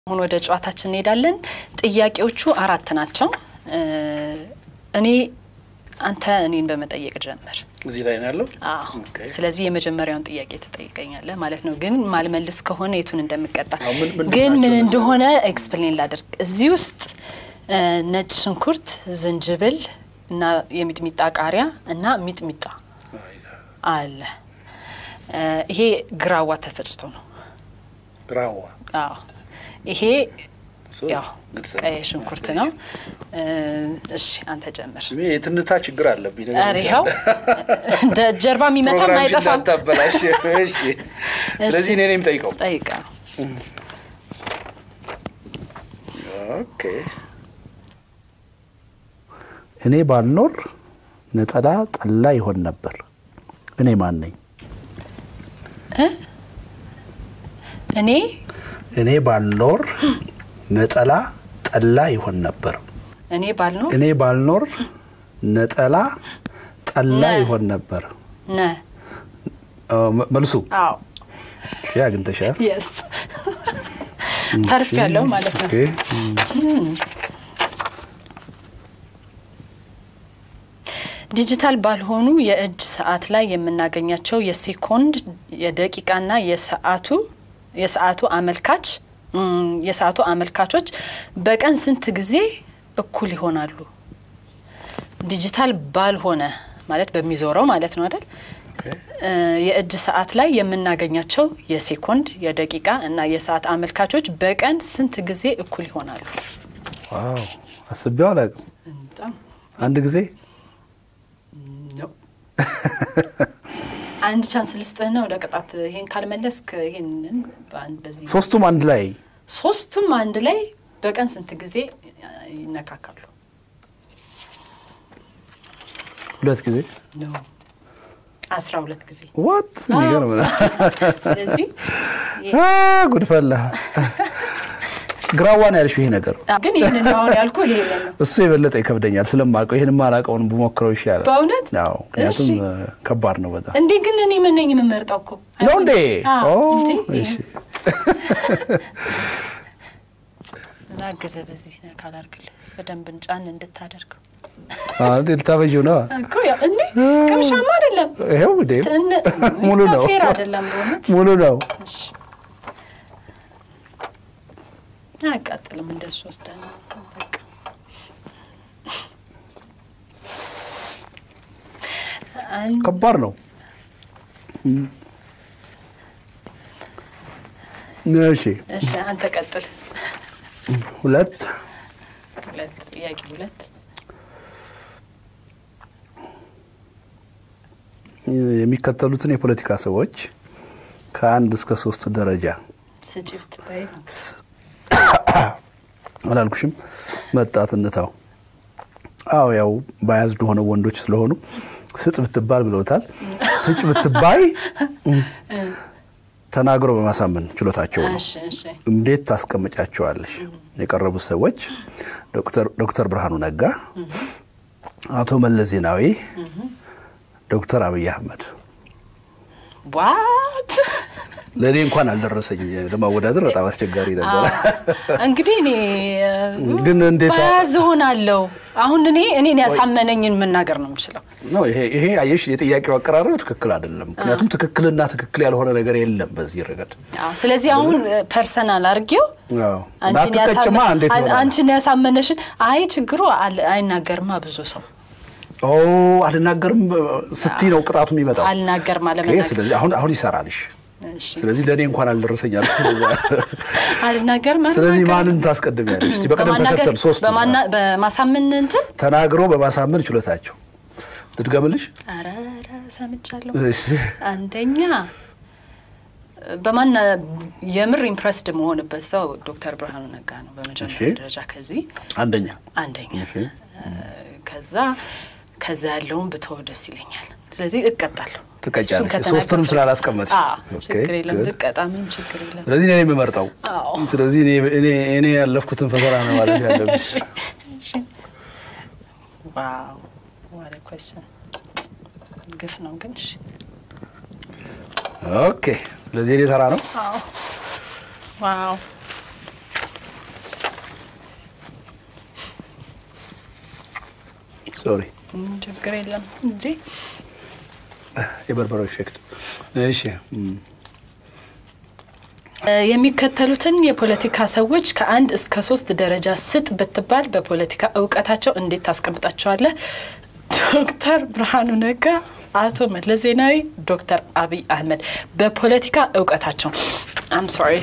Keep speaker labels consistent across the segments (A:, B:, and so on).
A: አሁን ወደ ጨዋታችን እንሄዳለን። ጥያቄዎቹ አራት ናቸው። እኔ አንተ እኔን በመጠየቅ ጀምር።
B: እዚህ ላይ ነው ያለው።
A: አዎ።
B: ኦኬ።
A: ስለዚህ የመጀመሪያውን ጥያቄ ትጠይቀኛለህ ማለት ነው። ግን ማልመልስ ከሆነ የቱን እንደምቀጣ
B: አዎ፣ ምን- ምንድን
A: ግን
B: ናቸው
A: ምን
B: እነዚህ?
A: እንደሆነ ኤክስፕሌን ላደርግ። እዚህ ውስጥ እ፣ ነጭ ሽንኩርት፣ ዝንጅብል እና የሚጥሚጣ ቃሪያ እና ሚጥሚጣ አለ። እ፣ ይሄ ግራዋ ተፈጭቶ ነው።
B: ግራዋ
A: አዎ ይሄ
B: እሱ
A: ያው
B: ግልጽ
A: ቀይ
B: ነው።
A: ሽንኩርት ነው። እ፣ እሺ አንተ ጀምር።
B: እኔ የትንታ ችግር አለብኝ።
A: ኧረ ይኸው እንደ ጀርባ የሚመታም
B: ፕሮግራምሽን
A: አይጠፋም።
B: እንዳታበላሽ። እሺ። ስለዚህ እኔ ነኝ የምጠይቀው።
A: ጠይቃ
B: ኦኬ።
C: እኔ ባልኖር ነጠላ ጠላ ይሆን ነበር። እኔ ማን ነኝ?
A: እኔ
C: እኔ ባልኖር ነጠላ ጠላ ይሆን ነበር።
A: እኔ ባልኖር
C: እኔ ባልኖር ነጠላ ጠላ
A: ነ-
C: ይሆን ነበር።
A: ነ
C: አ፣ መ- መልሱ
A: አዎ
C: እሺ፣ አግኝተሻል።
A: የስ ተርፍ ያለው ማለት ነው።
C: ኦኬ።
A: ዲጂታል ባልሆኑ የእጅ ሰዓት ላይ የምናገኛቸው የሴኮንድ የደቂቃና የሰዓቱ የሰዓቱ አመልካች እም፣ የሰዓቱ አመልካቾች በቀን ስንት ጊዜ እኩል ይሆናሉ? ዲጂታል ባልሆነ ማለት በሚዞረው ማለት ነው አይደል? እ፣ የእጅ ሰዓት ላይ የምናገኛቸው የሴኮንድ የደቂቃ እና የሰዓት አመልካቾች በቀን ስንት ጊዜ እኩል ይሆናሉ?
C: ዋው አስቤው አላውቅም።
A: በጣም
C: አንድ ጊዜ
A: ነው። አንድ ቻንስ ልስጥህና ወደ ቅጣት ይሄን ካልመለስክ ይሄንን በአንድ በዚህ
C: ሶስቱም አንድ ላይ
A: ሶስቱም አንድ ላይ በቀን ስንት ጊዜ ይነካካሉ?
C: ሁለት ጊዜ
A: ነው አስራ ሁለት ጊዜ።
C: ዋት የሚገርም ነው።
A: ስለዚህ
C: አ፣ ጉድፈላ ግራዋ ነው ያልሽው ይሄ ነገር
A: ግን ይህንን አሁን ያልኩ ይሄንን ነው
C: እሱ የበለጠ ይከብደኛል ስለማውቀው ይህን ማላውቀውን ብሞክረው ይሻላል።
A: በእውነት
C: አዎ ምክንያቱም
A: እሺ።
C: እ፣ ከባድ ነው በጣም
A: እንዴ ግን እኔ ምን ነኝ የምመርጠው እኮ
C: ነው እንዴ?
A: አዎ፣
C: ኦ፣
A: እንዴ?
C: እሺ።
A: ላግዘ በዚህ ነ ካላርግልህ በደንብ ጫን እንድታደርገው
C: አዎ፣ እንዴ ልታበዢው ነው?
A: እኮ ያው እንዴ ቅምሻማ አይደለም
C: ይኸው እንዴ
A: ትን-
C: ሙሉ ነው
A: ፌር አይደለም በእውነት
C: ሙሉ ነው።
A: እሺ። አያቃጥልም እንደሱ ወስደ ነው በቃ አንድ
C: ከባድ ነው። እሺ
A: እሺ አንተ ቀጥል
C: ሁለት
A: ሁለት ጥያቄ ሁለት
C: የሚከተሉትን የፖለቲካ ሰዎች ከአንድ እስከ ሶስት ደረጃ
A: ስጭት በይ ነው
C: አላልኩሽም? መጣት እንታው። አዎ ያው ባያዝድ ሆነው ወንዶች ስለሆኑ ስጥ ብትባል ብለውታል። ስጭ ብትባይ ተናግሮ በማሳመን ችሎታቸው ነው።
A: እሺ እሺ
C: እንዴት ታስቀምጫቸዋለሽ? የቀረቡት ሰዎች ዶክተር ዶክተር ብርሃኑ ነጋ፣ አቶ መለስ ዜናዊ፣ ዶክተር አብይ አህመድ።
A: ዋት
C: ለእኔ እንኳን አልደረሰኝ ለማወዳደር በጣም አስቸጋሪ ነበር።
A: እንግዲህ እኔ
C: ግን እንዴት
A: በያዝ ሆናለሁ አሁን እኔ እኔን ያሳመነኝን መናገር ነው የምችለው
C: ነው ይሄ ይሄ አየሽ፣ የጥያቄው አቀራረብ ትክክል አይደለም። ምክንያቱም ትክክልና ትክክል ያልሆነ ነገር የለም በዚህ ረገድ።
A: አዎ፣ ስለዚህ አሁን ፐርሰናል አርጌው
C: አዎ።
A: አንቺን
C: ባትቀጭማ
A: ያሳመ-
C: እንዴት
A: አን-
C: ይሆናል?
A: አንቺን ያሳመነሽን አይ ችግሩ አል- አይናገርማ ብዙ ሰው
C: ኦ አልናገርም ስትይ ነው ቅጣቱ የሚመጣው።
A: አልናገርም
C: ኦኬ፣
A: አለመናገር
C: ስለዚህ አሁን አሁን ይሰራልሽ።
A: እሺ።
C: ስለዚህ ለእኔ እንኳን አልደረሰኝ አልኩ።
A: አልናገርም
C: ስለዚህ
A: አልናገርም።
C: ማንን ታስቀድሚያለሽ? እስቲ በቅደም
A: በማናገር-
C: ተከተል ሶስቱ
A: በማና- በማሳመን እንትን
C: ተናግሮ በማሳመን ችሎታቸው ልድገምልሽ።
A: ኧረ ኧረ ሰምቻለሁ
C: እሺ።
A: አንደኛ በማና የምር ኢምፕረስድ መሆንበት ሰው ዶክተር ብርሃኑ ነጋ ነው በመጀመሪያ
C: እሺ።
A: ደረጃ ከዚህ
C: አንደኛ
A: አንደኛ
C: እሺ።
A: እ፣ ከዛ ከዛ ያለውን ብተወ ደስ ይለኛል ስለዚህ እቀጣለሁ
C: ትቀጫለሽ።
A: እሱን ከተናገርኩ-
C: ሶስቱንም ስላላስቀመጥሽ።
A: አዎ፣
C: ኦኬ፣
A: ችግር የለም
C: good።
A: ብቀጣ ምንም ችግር የለም
C: ስለዚህ እኔ የምመርጠው
A: አዎ።
C: ስለዚህ እኔ እኔ እኔ ያለፍኩትን ፈተና ነው ማለት ያለብሽ።
A: ዋው ዋት ኮስችን ግፍ ነው ግን እሺ
C: ኦኬ ስለዚህ እኔ ተራ ነው።
A: ዋው ዋው
C: ሶሪ
A: ም፣ ችግር የለም እንጂ
C: የበርበሬው ኢፌክት። እሺ እም፣
A: እ፣ የሚከተሉትን የፖለቲካ ሰዎች ከአንድ እስከ ሶስት ደረጃ ስጥ ብትባል በፖለቲካ እውቀታቸው እንዴት ታስቀምጣቸዋለህ? ዶክተር ብርሃኑ ነጋ፣ አቶ መለስ ዜናዊ፣ ዶክተር አብይ አህመድ በፖለቲካ እውቀታቸው። አም ሶሪ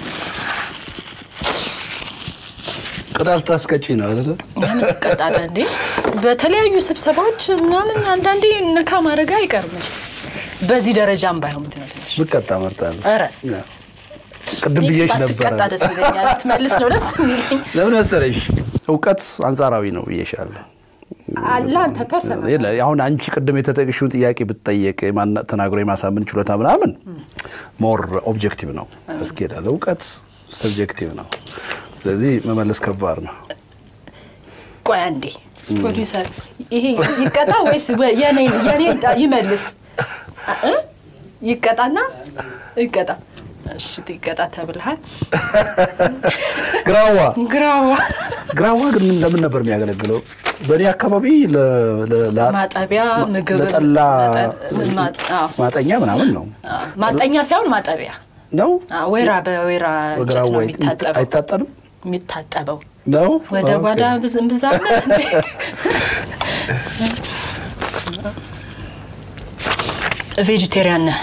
C: ቅጣት ታስቀጪ ነው አይደለ?
A: ምን ትቀጣለህ እንዴ? በተለያዩ ስብሰባዎች ምናምን አንዳንዴ ነካ ማድረግ አይቀርም። መቼስ በዚህ ደረጃም ባይሆን ምንድን ነው ትንሽ
C: ብቀጣ እመርጣለሁ።
A: ኧረ
C: ያ። ቅድም ብዬሽ ነበረ።
A: ባትቀጣ ደስ ይለኛል። ትመልስ ነው ደስ የሚለኝ።
C: ለምን መሰለሽ እውቀት አንጻራዊ ነው ብዬሻለሁ።
A: ለአንተ ፐርሰናል
C: የለ አሁን አንቺ ቅድም የተጠቅሽውን ጥያቄ ብትጠየቅ የማና- ተናግሮ የማሳመን ችሎታ ምናምን ሞር ኦብጀክቲቭ ነው እስኪሄዳል። እውቀት ሰብጀክቲቭ ነው። ስለዚህ መመለስ ከባድ ነው።
A: ቆይ አንዴ ፕሮዲውሰር ይሄ ይቀጣ ወይስ ወ- የኔን የኔን ጣ- ይመልስ እ? ይቀጣና ይቀጣ እሺ ይቀጣ ተብልሃል
C: ግራዋ
A: ግራዋ
C: ግራዋ ግን ምን- ለምን ነበር የሚያገለግለው? በእኔ አካባቢ ለ- ለ- ለ-
A: ማጠቢያ ምግብ
C: ለጠላ
A: ማ- አዎ።
C: ማጠኛ ምናምን ነው
A: አዎ፣ ማጠኛ ሳይሆን ማጠቢያ
C: ነው
A: አዎ፣ ወይራ በወይራ እንጨት
C: ግራዋ
A: ነው የሚታጠበው
C: አይታጠንም
A: የሚታጠበው
C: ነው
A: ወደ
C: ኦኬ።
A: ጓዳ ብዝም ብዛም ቬጂቴሪያን ነህ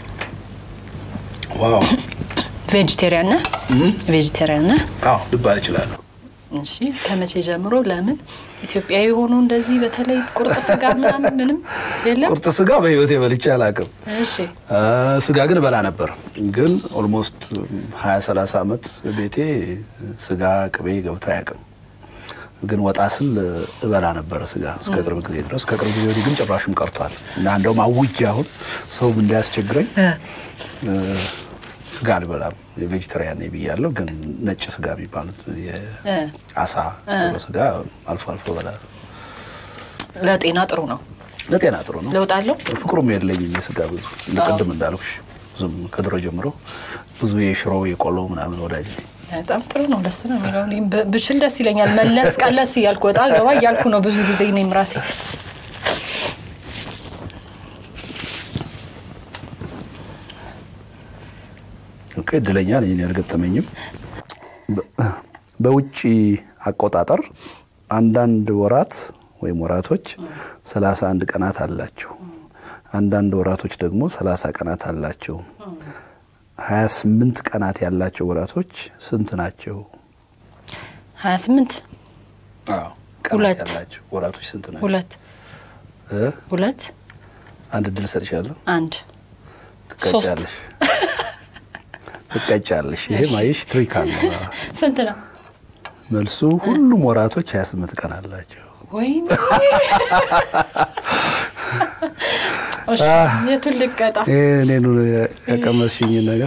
C: ዋው
A: ቬጂቴሪያን ነህ ቬጂቴሪያን ነህ
C: አዎ ልባል እችላለሁ።
A: እሺ ከመቼ ጀምሮ ለምን ኢትዮጵያዊ ሆኖ እንደዚህ በተለይ ቁርጥ ስጋ ምናምን ምንም የለም
C: ቁርጥ ስጋ በህይወቴ በልቼ አላውቅም።
A: እሺ
C: አ፣ ስጋ ግን እበላ ነበር። ግን ኦልሞስት ሀያ ሰላሳ ዓመት ቤቴ ስጋ ቅቤ ገብቶ አያውቅም። ግን ወጣ ስል እበላ ነበረ ስጋ እስከ ቅርብ ጊዜ ድረስ። ከቅርብ ጊዜ ወዲህ ግን ጭራሽም ቀርቷል እና እንደውም አውጄ አሁን ሰውም እንዳያስቸግረኝ እ፣ ስጋ አልበላም የቬጅተሪያን ነኝ ብያለሁ። ግን ነጭ ስጋ የሚባሉት የአሳ ዶሮ ስጋ አልፎ አልፎ እበላለሁ።
A: ለጤና ጥሩ ነው
C: ለጤና ጥሩ ነው።
A: ለውጥ አለው
C: ፍቅሩም የለኝም የስጋ ብዙ እንደ ቅድም እንዳልኩሽ ብዙም ከድሮ ጀምሮ ብዙ የሽሮ የቆሎ ምናምን ወዳጅ ነኝ።
A: በጣም ጥሩ ነው ደስ ነው የሚለው እኔም ብ- ብችል ደስ ይለኛል መለስ ቀለስ እያልኩ ወጣ ገባ እያልኩ ነው ብዙ ጊዜ እኔም ራሴ
C: ኦኬ እድለኛ ነኝ እኔ አልገጠመኝም። በ- በውጭ አቆጣጠር አንዳንድ ወራት ወይም ወራቶች ሰላሳ አንድ ቀናት አላቸው። አንዳንድ ወራቶች ደግሞ ሰላሳ ቀናት አላቸው። ሀያ ስምንት ቀናት ያላቸው ወራቶች ስንት ናቸው?
A: ሀያ ስምንት
C: ቀናት
A: ሁለት።
C: ያላቸው ወራቶች ስንት ናቸው?
A: ሁለት
C: እ?
A: ሁለት
C: አንድ እድል ሰጥሻለሁ።
A: አንድ ሶስት
C: ትቀጫለሽ ትቀጫለሽ። ይሄ ማየሽ ትሪክ አለ።
A: ስንት ነው
C: መልሱ ሁሉም ወራቶች 28 ቀን አላቸው።
A: ወይኔ እሺ የቱን ልቀጣ
C: ይሄ እኔኑ ያቀመስሽኝ ነገር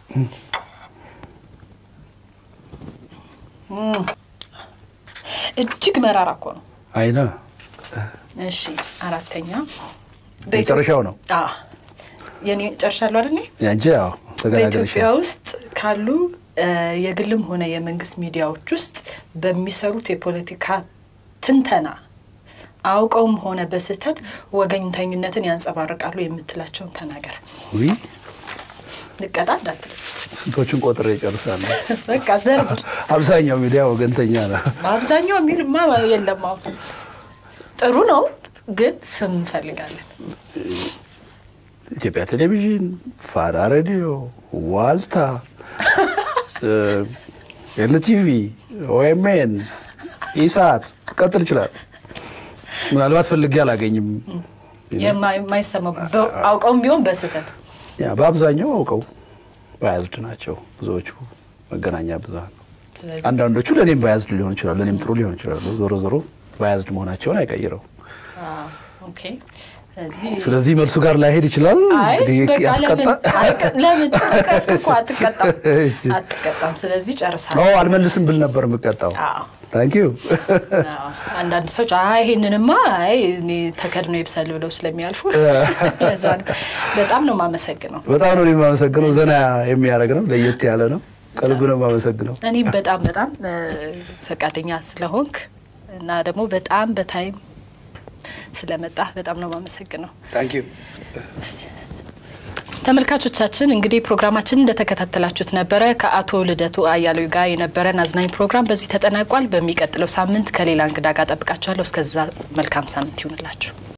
A: እጅግ መራራ እኮ ነው
C: አይነ
A: እሺ አራተኛ
C: መጨረሻው ነው
A: አዎ የኔ ጨርሻለሁ አይደል እኔ?
C: ያንቺ። ያው
A: በኢትዮጵያ
C: ተገላገልሻል።
A: ውስጥ ካሉ እ የግልም ሆነ የመንግስት ሚዲያዎች ውስጥ በሚሰሩት የፖለቲካ ትንተና አውቀውም ሆነ በስህተት ወገኝተኝነትን ያንጸባርቃሉ የምትላቸውን ተናገር።
C: ውይ
A: ልቀጣ እንዳትል
C: ስንቶቹን ቆጥሬ እጨርሳለሁ።
A: በቃ ዘርዝር።
C: አብዛኛው ሚዲያ ወገንተኛ ነው።
A: በአብዛኛው የሚልማ የለም። አሁን ጥሩ ነው ግን ስም እንፈልጋለን።
C: ኢትዮጵያ ቴሌቪዥን፣ ፋና ሬዲዮ፣ ዋልታ፣ ኤልቲቪ፣ ኦኤምኤን፣ ኢሳት ቀጥል ይችላል። ምናልባት ፈልጌ አላገኝም።
A: የማ- የማይሰማው በ- አውቀውም ቢሆን በስህተት
C: ያ በአብዛኛው አውቀው ባያዝድ ናቸው ብዙዎቹ መገናኛ ብዙኃን።
A: ስለዚህ
C: አንዳንዶቹ ለእኔም ባያዝድ ሊሆን ይችላሉ፣ ለእኔም ጥሩ ሊሆን ይችላሉ። ዞሮ ዞሮ ባያዝድ መሆናቸውን አይቀይረው።
A: አዎ፣ ኦኬ። ስለዚህ
C: ስለዚህ መልሱ ጋር ላይሄድ ይችላል።
A: አይ
C: እንግዲህ
A: በቃ
C: ያስቀጣ
A: ለምን አይቀ- ለምን ተቀስ እኮ አትቀጣም
C: እሺ።
A: አትቀጣም። ስለዚህ
C: ኦ
A: ጨርሳለሁ።
C: አልመልስም ብል ነበር የምቀጣው።
A: አዎ
C: ታንክ ዩ
A: አዎ። አንዳንድ ሰዎች አይ ይሄንንማ አይ እኔ ተከድኖ ይብሰል ብለው ስለሚያልፉ ለዛ ነው። በጣም ነው የማመሰግነው።
C: በጣም ነው የማመሰግነው። ዘና የሚያደርግ ነው፣ ለየት ያለ ነው። ከልብ ነው የማመሰግነው።
A: እኔም በጣም በጣም እ፣ ፈቃደኛ ስለሆንክ እና ደግሞ በጣም በታይም ስለመጣ በጣም ነው የማመሰግነው።
B: ታንክ ዩ
A: ተመልካቾቻችን እንግዲህ ፕሮግራማችን እንደተከታተላችሁት ነበረ። ከአቶ ልደቱ አያሌው ጋር የነበረን አዝናኝ ፕሮግራም በዚህ ተጠናቋል። በሚቀጥለው ሳምንት ከሌላ እንግዳ ጋር ጠብቃችኋለሁ። እስከዛ መልካም ሳምንት ይሁንላችሁ።